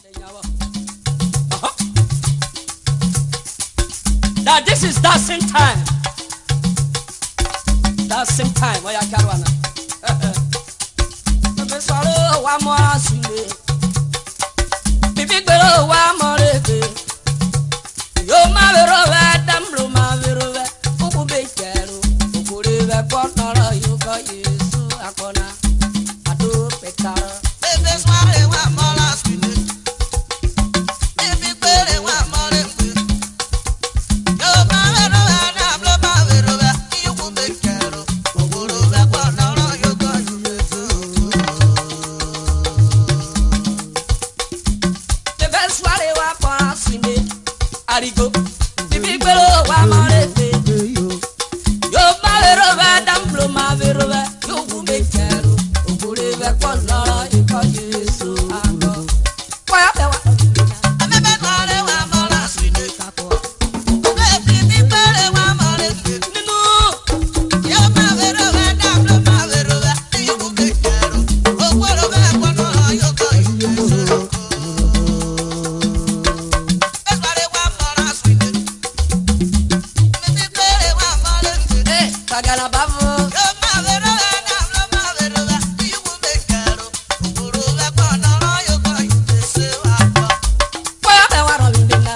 Uh-huh. That this is dancing time. Dancing time. Oya Karwana. Bébé sọ̀rọ̀ wa mọ́ àsùnlé. Bíbí gbèrò wa mọ́ rèébé. Yóò má wérò wẹ́ dámúlò má wérò wẹ́. Kúkú bẹ jẹ̀rù. Òkúri wẹ́ kọ́ nọ̀rọ̀ yóò kọ́ Yéésù àkọ́nà. Àdó pẹ̀tàrọ̀. Bébé sọ́rẹ́ wà mọ́ra sílẹ̀. Bíbí péré wà mọ́rẹ́ pé. Yóò máa wẹ̀rọ wẹ̀ dáàbò ló máa wẹ̀rọ wẹ̀. Iyùkú bẹ kẹ̀rọ. Òwúrò wẹ̀ pọ̀ lọ́rọ̀ yóò kọ́ ìwé tó. Bébé soirée wa kọ́ àsìmé. Àrìgò. Bíbí gbèrò wa mọ́ rèébé. Yóò má wérò wẹ́ dámúlò má wérò wẹ́. Yóò wú mi jẹ̀rù. Òkúri wẹ́ kọ́ nọ̀rọ̀ yóò kọ́ Yéésù àkọ́. Kọ́yà bẹ̀ wá. Bébé sọ́rẹ́ wà mọ́ra sílẹ̀. Bíbí péré wà mọ́rẹ́ pé. Nínú. Yóò máa wẹ̀rọ wẹ̀ dáàbò ló máa wẹ̀rọ wẹ̀. Iyùkú bẹ kẹ̀rọ. Òwúrò wẹ̀ pọ̀ lọ́rọ̀ yóò kọ́ ìwé tó. Bébé sọ́rẹ́ wà mọ́ra sílẹ̀. Bíbí péré wà mọ́rẹ́ pé. Eh, Kagala bavo. Kọ́yà bẹ̀ wá rọ̀ mí dènà.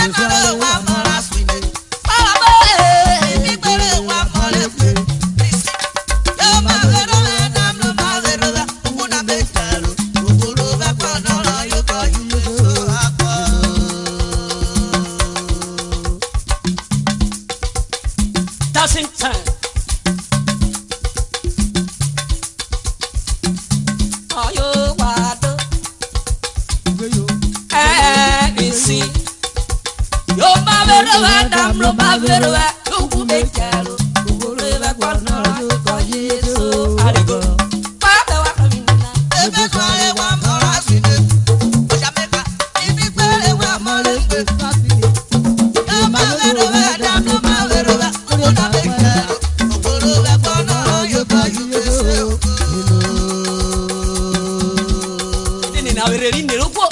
Báwa bẹ́ẹ̀. Dancing time. Ọyọ wà dán. Ẹ ìsìn. Yóò máa bẹ̀rẹ̀ wá dàm ló máa bẹ̀rẹ̀ wá. Yóò kú mi jẹ̀rù. Òwúrò ìwé gbọ́dọ̀ yóò kọ́ Yéésù àdìgò. Kọ́yà bẹ̀ wá rọ̀ mí dènà. Nini na wèrè rí nìró pọ̀.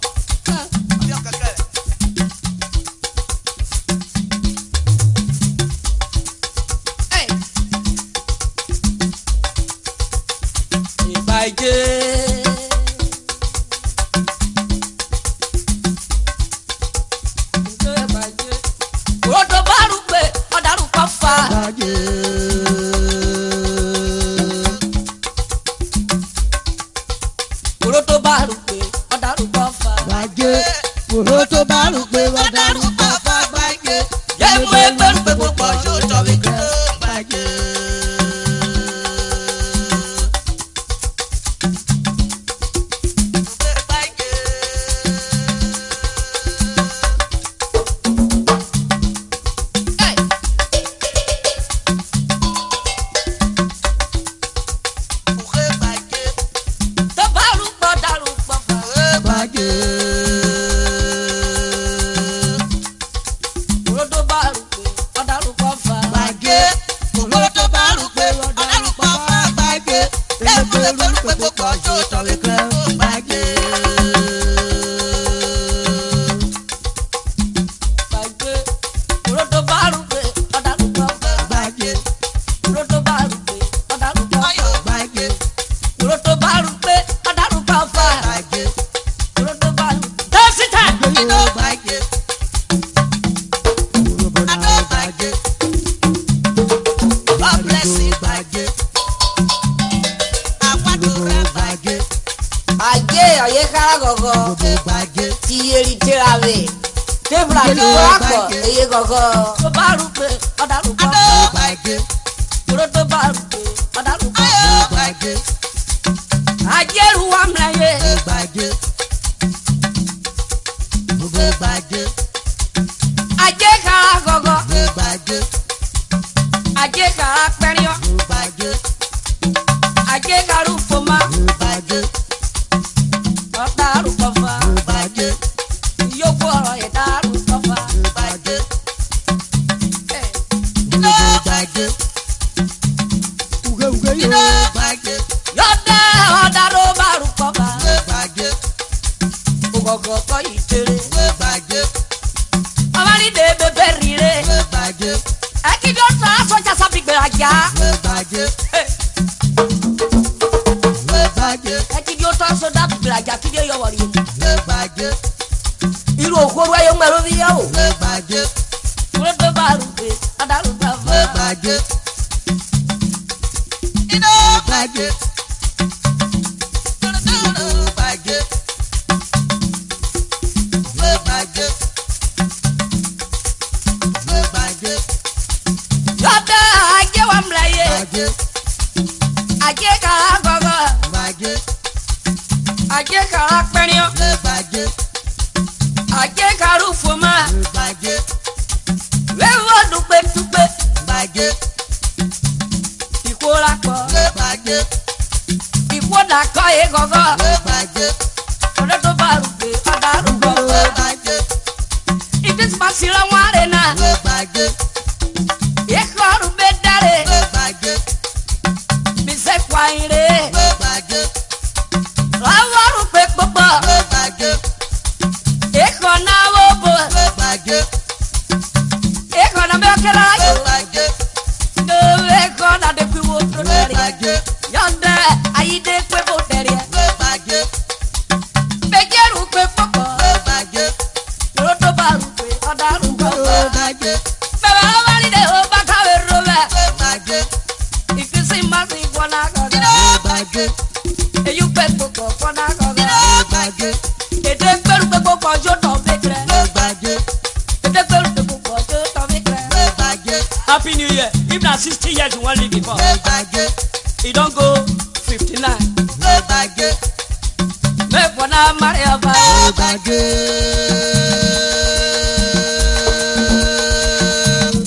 Ẹ̀. Ìgbà ìjẹ́. Ìgbà ìjẹ́. Òdo bá rú pé ọ̀dàrú kan fa. Òdo bá rú pé ọ̀dàrú kan fa. Kòró tó bá rò pé wá dárúkọ Yé mú ẹgbẹ́rún pé gbogbo ọ̀ṣọ́ jọ wí kí ló ń bàjẹ́. tó bá rú pọ̀ dàrú pọ̀ fà. Bàjẹ́. Òdo bá rú pé ọ̀dàrú kan fa. Bàjẹ́. Òdo bá rú pé ọ̀dàrú kan fa. Òdo bá rú pé ọ̀dàrú kan fa. Òdo bá rú pé ọ̀dàrú kan fa. Òdo bá rú. Dancing time. God bless you. Ajé ọ̀yẹ́ kára gọ̀gọ̀ ti eri tẹ́ra bẹ̀. Tébùlà ti wá pọ̀ eye gọ̀gọ̀. Tó bá rú pé ọ̀dàrú kan fa. Òdo bá rú pé ọ̀dàrú kan fa. Ajé ru wa mìíràn yé. Ajé kára gọ̀gọ̀. Ajé kára pẹ́ríọ́. Ajé kára foma. Ọ̀dàrú kan fa. Yóò ọ̀rọ̀ yẹn dàrú kan fa. Ẹ̀. Uge uge yo. Yóò dé ọ̀dàrú bá rú kan fa. kọ̀kọ̀ kọ́ ìtere. Gbẹ́gbàjẹ́, Ọmọlídé bèbè rire. gbẹ́gbàjẹ́, Ẹ̀kíndé ọ̀tọ̀ asọ́jà sábìgbẹ̀ àjà. gbẹ́gbàjẹ́, gbẹ́gbàjẹ́, Ẹ̀kíndé ọ̀tọ̀ asọ́jà sábìgbẹ̀ àjà kíndé yọ̀wọ̀ rí. gbẹ́gbàjẹ́, Irú òkúru ayé ń gbẹ̀rú bí yẹ o. gbẹ́gbàjẹ́, Kúrò tó bá rúbe, adarú bá fọ́. gbẹ́gbàjẹ́. Iná gbàjẹ́. Dúdúdú gbàjẹ́. Gbẹ́gbàjẹ́. Gbẹ́gbàjẹ́. Yọ̀dá ajé wa mìlá yé. Gbàjẹ́. Ajé kàrà gọ́gọ́. Gbàjẹ́. Ajé kàrà pẹ́ríọ́. Gbẹ́gbàjẹ́. Ajé kàrú fòmá. Gbàjẹ́. Wéwọ́ dùgbẹ́ dùgbẹ́. Gbàjẹ́. Ìkóra pọ̀. Gbẹ́gbàjẹ́. Ìkódà kọ́ yé gọ́gọ́. Gbẹ́gbàjẹ́. Kúrò tó bá rúbe, adarú bá fọ́. Gbẹ́gbàjẹ́. Ìdísí ma sira wọn àrè náà. Gbẹ́gbàjẹ́. Ìkọrù bẹ dáre. Gbẹ́gbàjẹ́. Bísẹ̀ kwanyere. Gbẹ́gbàjẹ́. Láwọ̀rù pé gbogbo. Gbẹ́gbàjẹ́. Ìkọ̀ náà wò bò. Gbẹ́gbàjẹ́. Ìkọ̀ náà bẹ kẹ́lá yò. Gbẹ́gbàjẹ́. Ìkọ̀ náà dé kú wo tó dẹ̀rẹ̀. Gbẹ́gbàjẹ́. Yọ̀ndẹ̀ ayídé pé bó dẹ̀rẹ̀. Gbẹ́gbàjẹ́. Bẹ́jẹ̀rù pé pọ̀pọ̀. Gbẹ́gbàjẹ́. Kúrò tó bá rù pé ọ̀darù bọ̀. Gbẹ́gbàjẹ́. Bẹ̀rẹ̀ ọba ní de o bá káwé ro bẹ̀. Gbẹ́gbàjẹ́. Ìfísí má sì fọ́nà kọ̀ọ̀kan. Gbẹ́gbàjẹ́. Èyí pé pọ̀pọ̀ fọ́nà kọ̀ọ̀kan. Gbẹ́gbàjẹ́. Èdè gbẹ́rù pé pọ̀pọ̀ yóò tọ̀ bẹ́ẹ̀ kẹrẹ. Gbẹ́gbàjẹ́. Èdè gbẹ́rù pé pọ̀pọ̀ yóò tọ̀ bẹ́ẹ̀ kẹrẹ. Gbẹ́gbàjẹ́. Happy New Year. If na sixty years you wan live before, Gbẹ́gbàjẹ́. e don go fifty-nine. Gbẹ́gbàjẹ́. Make una marry ọba. Gbẹ́gbàjẹ́.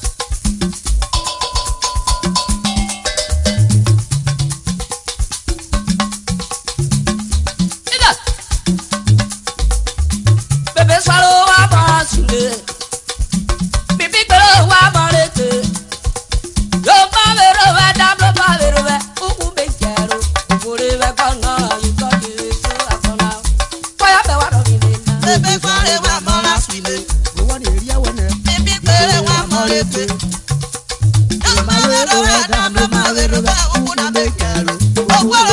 Ida. Bébé sọ̀rọ̀ wá bọ̀ sílé. Bíbí gbèrò wá bọ̀ létè. Yóò bá wèrè wẹ́ dábò bá wèrè wẹ́. Kúkú bẹ jẹ̀rù. Òfòrè wẹ́ gbọ́nà ìkọ́ kiri tó àkọ́nà. Kọ́yà bẹ̀ wá lọ́mí lè nà. Bébé fọ́lé wa mọ́ra sílé. owó ni èrí ẹwọ náà. Bíbí péré wa mọ́lé pé. Yóò máa wérò wá dá ló máa wérò wá òkú náà bẹ kẹrù. Owó